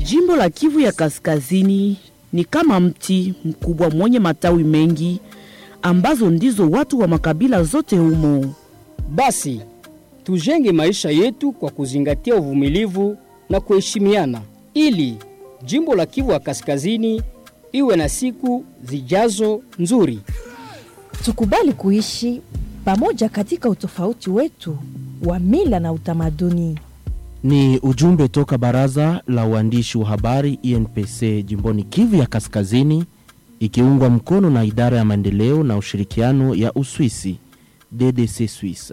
Jimbo la Kivu ya Kaskazini ni kama mti mkubwa mwenye matawi mengi ambazo ndizo watu wa makabila zote humo. Basi tujenge maisha yetu kwa kuzingatia uvumilivu na kuheshimiana, ili jimbo la Kivu ya Kaskazini iwe na siku zijazo nzuri. Tukubali kuishi pamoja katika utofauti wetu wa mila na utamaduni. Ni ujumbe toka baraza la uandishi wa habari INPC jimboni Kivu ya Kaskazini, ikiungwa mkono na idara ya maendeleo na ushirikiano ya Uswisi DDC Swiss.